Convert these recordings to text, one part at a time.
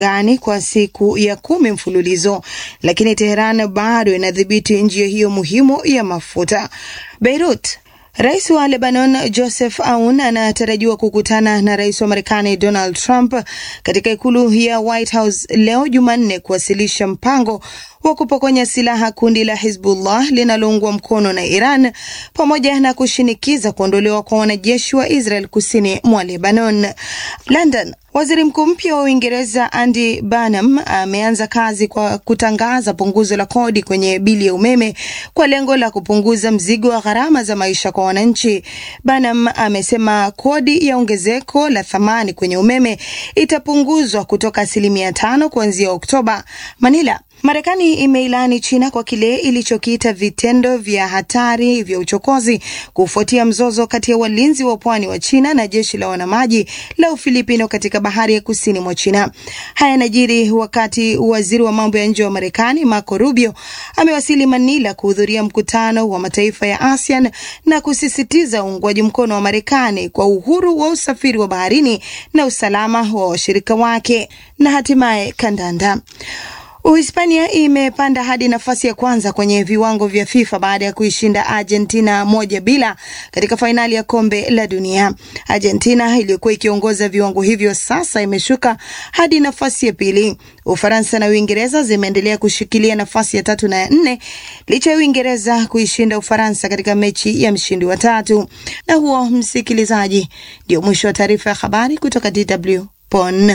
gani kwa siku ya kumi mfululizo, lakini Teheran bado inadhibiti njia hiyo muhimu ya mafuta. Beirut Rais wa Lebanon Joseph Aoun anatarajiwa kukutana na rais wa Marekani Donald Trump katika ikulu ya White House leo Jumanne kuwasilisha mpango wa kupokonya silaha kundi la Hizbullah linaloungwa mkono na Iran pamoja na kushinikiza kuondolewa kwa wanajeshi wa Israel kusini mwa Lebanon. London. Waziri Mkuu mpya wa Uingereza Andy Burnham ameanza kazi kwa kutangaza punguzo la kodi kwenye bili ya umeme kwa lengo la kupunguza mzigo wa gharama za maisha kwa wananchi. Burnham amesema kodi ya ongezeko la thamani kwenye umeme itapunguzwa kutoka asilimia tano kuanzia Oktoba. Manila. Marekani imeilani China kwa kile ilichokiita vitendo vya hatari vya uchokozi kufuatia mzozo kati ya walinzi wa pwani wa China na jeshi la wanamaji la Ufilipino katika bahari ya kusini mwa China. Haya yanajiri wakati waziri wa mambo ya nje wa Marekani Marco Rubio amewasili Manila kuhudhuria mkutano wa mataifa ya ASEAN na kusisitiza uungwaji mkono wa Marekani kwa uhuru wa usafiri wa baharini na usalama wa washirika wake. Na hatimaye kandanda. Uhispania imepanda hadi nafasi ya kwanza kwenye viwango vya FIFA baada ya kuishinda Argentina moja bila katika fainali ya kombe la dunia. Argentina iliyokuwa ikiongoza viwango hivyo sasa imeshuka hadi nafasi ya pili. Ufaransa na Uingereza zimeendelea kushikilia nafasi ya tatu na ya nne licha ya Uingereza kuishinda Ufaransa katika mechi ya mshindi wa tatu. Na huo, msikilizaji, ndio mwisho wa taarifa ya habari kutoka DW Bonn.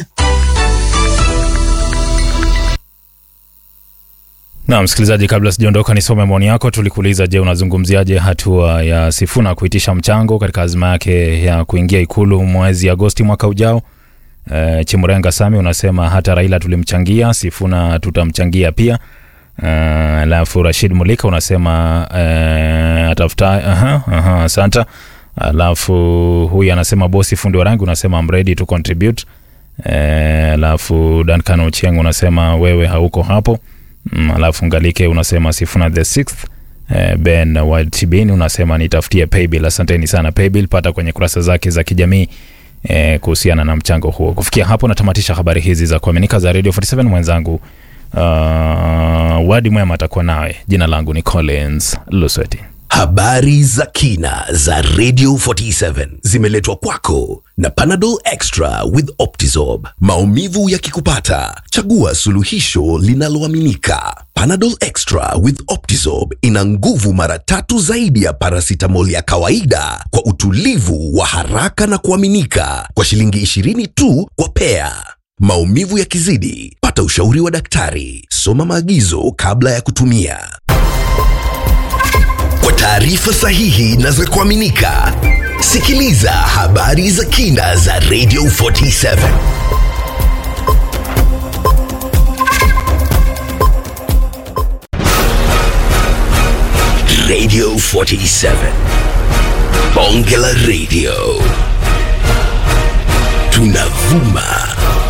Na msikilizaji, kabla sijaondoka, nisome maoni yako. Tulikuuliza, je, unazungumziaje hatua ya Sifuna kuitisha mchango katika azma yake ya kuingia ikulu mwezi Agosti mwaka ujao? E, Chimurenga Sami unasema hata Raila tulimchangia, Sifuna tutamchangia pia. Alafu uh, Rashid Mulika unasema uh, atafuta. Aha, aha, asante. Alafu huyu anasema bosi fundi wa rangi unasema I'm ready to contribute. Alafu uh, Duncan Ochieng unasema wewe hauko hapo. Mm, alafu Ngalike unasema Sifuna the sixth. Uh, Ben Watibin unasema nitafutie paybill. Asanteni sana paybill, pata kwenye kurasa zake za kijamii eh, kuhusiana na mchango huo. Kufikia hapo natamatisha habari hizi za kuaminika za Radio 47 mwenzangu uh, Wadi Mwema atakuwa nawe. Jina langu ni Collins Lusweti. Habari za kina za Radio 47 zimeletwa kwako na Panadol Extra with Optizorb. Maumivu yakikupata, chagua suluhisho linaloaminika. Panadol Extra with Optizorb ina nguvu mara tatu zaidi ya paracetamol ya kawaida kwa utulivu wa haraka na kuaminika, kwa shilingi 20 tu kwa pea. Maumivu yakizidi, pata ushauri wa daktari. Soma maagizo kabla ya kutumia. Kwa taarifa sahihi na za kuaminika, sikiliza habari za kina za Radio 47. Radio 47. Bonge la Radio. Tunavuma